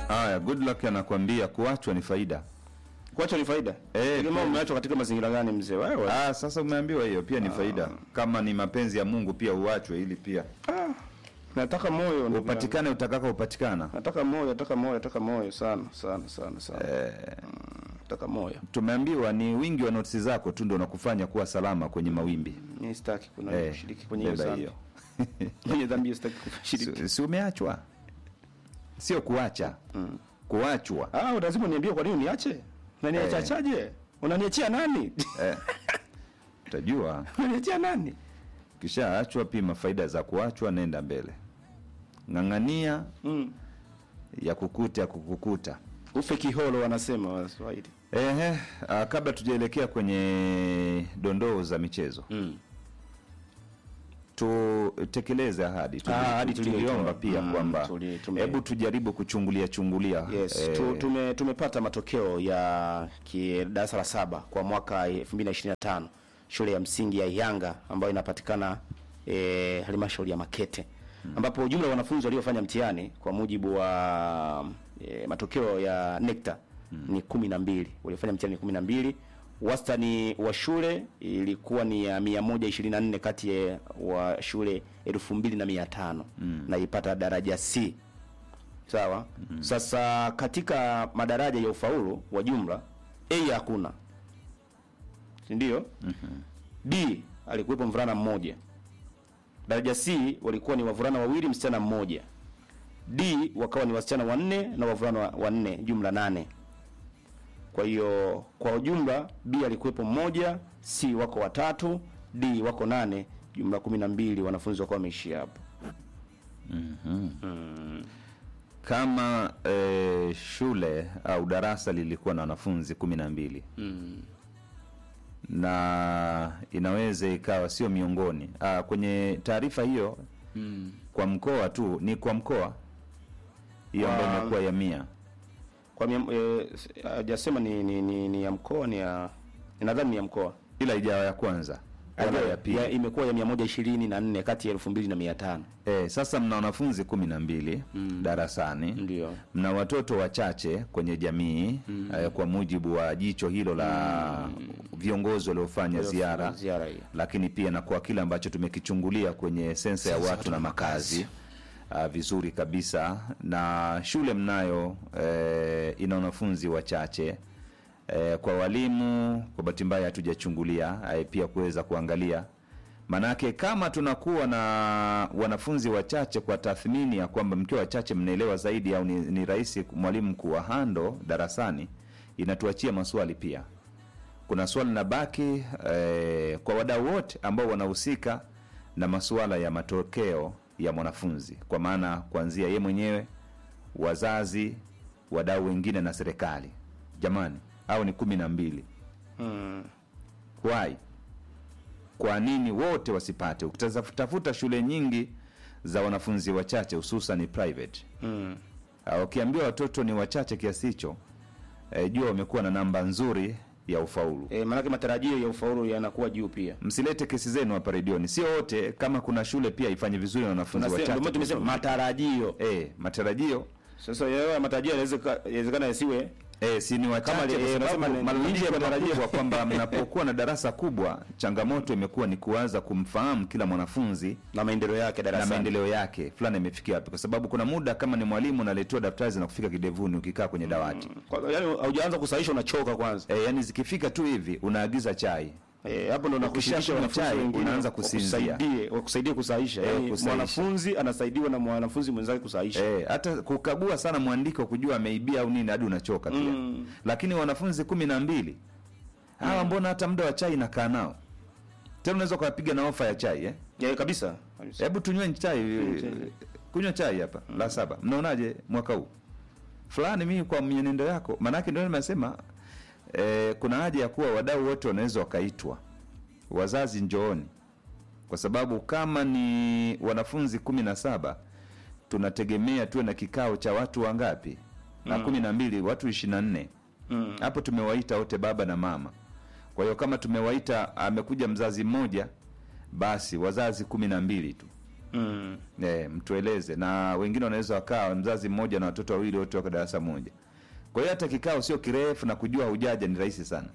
Haya, good luck anakuambia kuachwa ni faida. Kuachwa ni faida. Eh, Tegemea pia. umeachwa katika mazingira gani mzee? Wewe. Ah, sasa umeambiwa hiyo pia ni faida. Kama ni mapenzi ya Mungu pia uachwe ili pia Ah, nataka moyo ndugu yangu. upatikane utakaka upatikana. Nataka moyo, nataka moyo, nataka moyo sana sana sana sana. Eh, Nataka moyo. tumeambiwa ni wingi wa notisi zako tu ndio unakufanya kuwa salama kwenye mawimbi. Mimi sitaki kuna Eh, kushiriki kwenye hiyo beba dhambi. hiyo. Kwenye dhambi sitaki kushiriki. Si, si umeachwa? Sio kuacha. Kuachwa. Ah, lazima niambie kwa nini uniache? Unaniacha Eh. chaje? Unaniachia nani? Eh. Utajua Unaniachia nani? kishaachwa, pima faida za kuachwa, nenda mbele. Ng'ang'ania Mm. ya kukuta ya kukukuta. Ufe kiholo wanasema Waswahili. Ehe, ah, kabla tujaelekea kwenye dondoo za michezo Mm. tutekeleze ahadi Tuli- Ah, ahadi tuliyoitoa. tuliomba pia Mm, kwamba tuli- tume- hebu tujaribu kuchungulia chungulia Yes, eh, tu, tume, tumepata matokeo ya ki- darasa la saba kwa mwaka 2025 shule ya msingi ya Yanga ambayo inapatikana eh, halmashauri ya Makete ambapo jumla ya wanafunzi waliofanya mtihani kwa mujibu wa eh, matokeo ya NECTA ni kumi na mbili waliofanya mtihani ni kumi na mbili wastani wa shule ilikuwa ni ya 124 kati ya wa shule 2500 na ipata daraja C Sawa. Sasa katika madaraja ya ufaulu wa jumla A hakuna, si ndio? B alikuwepo mvulana mmoja. Daraja C walikuwa ni wavulana wawili, msichana mmoja. D wakawa ni wasichana wanne na wavulana wa- wanne, jumla nane. Kwa hiyo kwa ujumla B alikuwepo mmoja, C wako watatu, D wako nane, jumla kumi na mbili wanafunzi wakawa wameishia hapo. kama eh, shule au darasa lilikuwa na wanafunzi kumi na mbili na inaweza ikawa sio miongoni ah, kwenye taarifa hiyo kwa mkoa tu ni kwa mkoa hiyo ambayo Kwa- imekuwa ya mia Kwa mia- eh, hajasema ni, ni, ni, ni ya mkoa ni ya nadhani ni ya mkoa ila ijawa ya kwanza wala ya pili ya, imekuwa ya 124 kati ya 2500 Eh, sasa mna wanafunzi kumi na mbili darasani ndio mna watoto wachache kwenye jamii eh, kwa mujibu wa jicho hilo la viongozi waliofanya ziara ziara hiyo lakini pia na kwa kile ambacho tumekichungulia kwenye sensa ya watu na makazi uh, vizuri kabisa na shule mnayo eh, ina wanafunzi wachache eh, kwa walimu kwa bahati mbaya hatujachungulia eh, pia kuweza kuangalia manake kama tunakuwa na wanafunzi wachache kwa tathmini ya kwamba mkiwa wachache mnaelewa zaidi au ni, ni rahisi mwalimu kuwa hando darasani inatuachia maswali pia kuna swali na baki eh, kwa wadau wote ambao wanahusika na masuala ya matokeo ya mwanafunzi kwa maana kuanzia ye mwenyewe wazazi wadau wengine na serikali jamani au ni kumi na mbili mm. why kwa nini wote wasipate ukitafuta shule nyingi za wanafunzi wachache hususan private Mm. Ah, ukiambia watoto ni wachache kiasi hicho eh, jua wamekuwa na namba nzuri ya ufaulu E, maanake matarajio ya ufaulu yanakuwa juu pia msilete kesi zenu hapa redioni sio wote kama kuna shule pia ifanye vizuri na wanafunzi Tunasema- ndio maana wachache tumesema matarajio eh, matarajio sasa yeye matarajio yanaweza inawezekana yasiwe eh, si ni wachache Kama, kwa eh, sababu nasema ni- malalamiko nje ya matarajio. makubwa kwamba mnapokuwa na darasa kubwa changamoto imekuwa ni kuanza kumfahamu kila mwanafunzi na maendeleo yake na darasani maendeleo yake fulani imefikia wapi kwa sababu kuna muda kama ni mwalimu unaletewa daftari zinakufika kidevuni ukikaa kwenye dawati Kwa- yaani haujaanza kusahisha unachoka kwanza eh, yani zikifika tu hivi unaagiza chai Eh, hapo ndo nakushirikisha Ukishakunywa wanafunzi chai, wengine unaanza kusinzia. wakusaidie wakusaidie kusahisha Eh, yaani kusahisha. mwanafunzi anasaidiwa na mwanafunzi mwenzake kusahisha Eh, hata kukagua sana mwandiko kujua ameibia au nini hadi unachoka pia Mm. lakini wanafunzi kumi na mbili hawa mbona hata muda wa chai nakaa nao tena unaweza ukawapiga na ofa ya chai eh? yeah, kabisa kabisa. hebu tunyweni chai chai. kunywa chai hapa la saba mnaonaje mwaka huu fulani mimi kwa mwenendo yako maanake ndio nimesema eh, kuna haja ya kuwa wadau wote wanaweza wakaitwa wazazi njooni kwa sababu kama ni wanafunzi kumi na saba tunategemea tuwe na kikao cha watu wangapi na kumi na mbili watu ishirini na nne Mm. hapo tumewaita wote baba na mama kwa hiyo kama tumewaita amekuja mzazi mmoja basi wazazi kumi na mbili tu Mm. Eh, mtueleze na wengine wanaweza wakawa mzazi mmoja na watoto wawili wote wako darasa moja. Kwa hiyo hata kikao sio kirefu na kujua hujaja ni rahisi sana.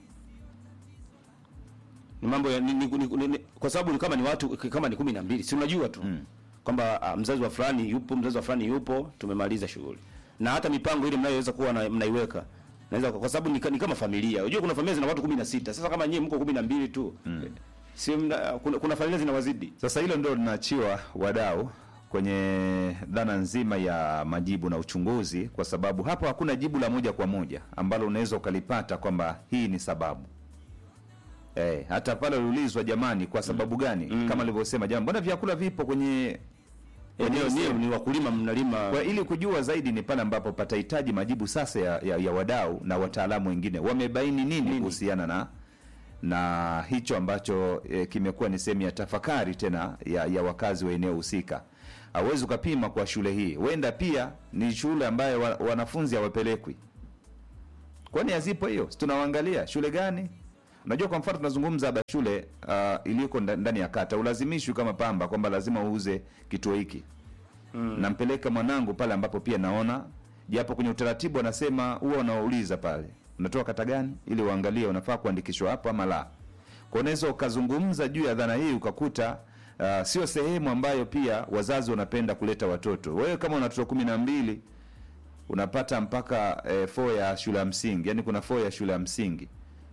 ni mambo ya ni, ni, ni, ni, kwa sababu ni kama ni watu kama ni kumi na mbili si unajua tu mm. kwamba ah, mzazi wa fulani yupo mzazi wa fulani yupo tumemaliza shughuli na hata mipango ile mnayoweza kuwa na, mnaiweka naweza kwa sababu ni, ka- ni kama familia unajua kuna familia zina watu kumi na sita sasa kama nyie mko kumi na mbili tu mm. si mna, kuna, kuna familia zinawazidi Sasa hilo ndio linaachiwa wadau kwenye dhana nzima ya majibu na uchunguzi, kwa sababu hapo hakuna jibu la moja kwa moja ambalo unaweza ukalipata kwamba hii ni sababu. Eh, hata pale uliulizwa jamani, kwa sababu gani? Kama alivyosema jamani, mbona vyakula vipo kwenye eneo sehemu? nie ni wakulima mnalima Kwa ili kujua zaidi ni pale ambapo patahitaji majibu sasa ya, ya, ya wadau na wataalamu wengine wamebaini nini kuhusiana na na hicho ambacho e, kimekuwa ni sehemu ya tafakari tena ya, ya wakazi wa eneo husika. Hauwezi ukapima kwa shule hii, huenda pia ni shule ambayo wa, wanafunzi hawapelekwi. Kwani hazipo hiyo? Si tunawaangalia shule gani? Unajua, kwa mfano tunazungumza haba shule uh, iliyoko nda- ndani ya kata, ulazimishwi kama Pamba kwamba lazima uuze kituo hiki mm. nampeleka mwanangu pale ambapo pia naona japo kwenye utaratibu anasema huwa unawauliza pale unatoka kata gani ili uangalie unafaa kuandikishwa hapo ama la kwa unaweza ukazungumza juu ya dhana hii ukakuta uh, sio sehemu ambayo pia wazazi wanapenda kuleta watoto wewe kama una watoto kumi na mbili unapata mpaka eh, fo ya shule ya msingi yani kuna fo ya shule ya msingi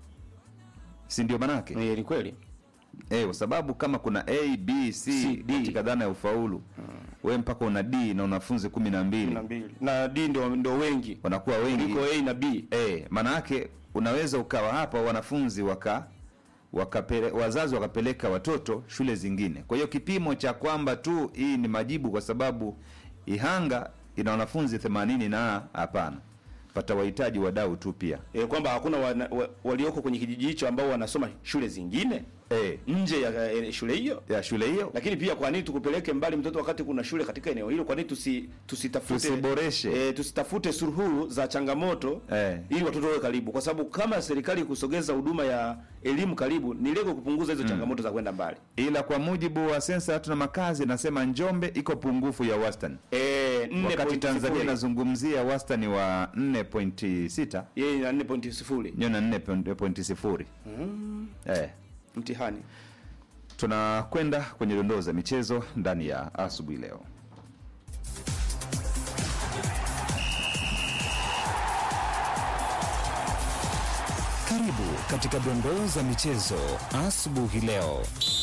si ndio manake eh, ni kweli Eh, kwa sababu kama kuna A, B, C, C, D. katika dhana ya ufaulu we mpaka una D na wanafunzi kumi na mbili na mbili na D ndio ndio wengi wanakuwa wengi kuliko A na B eh, maana yake unaweza ukawa hapa wanafunzi waka wakapele, wazazi wakapeleka watoto shule zingine. Kwa hiyo kipimo cha kwamba tu hii ni majibu kwa sababu Ihanga ina wanafunzi 80 na hapana, pata wahitaji wadau tu pia e, kwamba hakuna wana, wa, walioko kwenye kijiji hicho ambao wanasoma shule zingine eh, nje ya e, shule hiyo ya shule hiyo lakini pia kwa nini tukupeleke mbali mtoto wakati kuna shule katika eneo hilo? Kwa nini tusi, tusitafute Tusiboreshe. e, tusitafute suluhu za changamoto Eh. ili watoto wawe karibu, kwa sababu kama serikali kusogeza huduma ya elimu karibu, ni lengo kupunguza hizo changamoto za kwenda mbali. ila kwa mujibu wa sensa ya watu na makazi nasema Njombe iko pungufu ya wastani, E, wakati Tanzania inazungumzia wastani wa 4.6 yeye na 4.0 nyo na 4.0 eh. mtihani. Tunakwenda kwenye dondoo za michezo ndani ya asubuhi leo. Karibu katika dondoo za michezo asubuhi leo.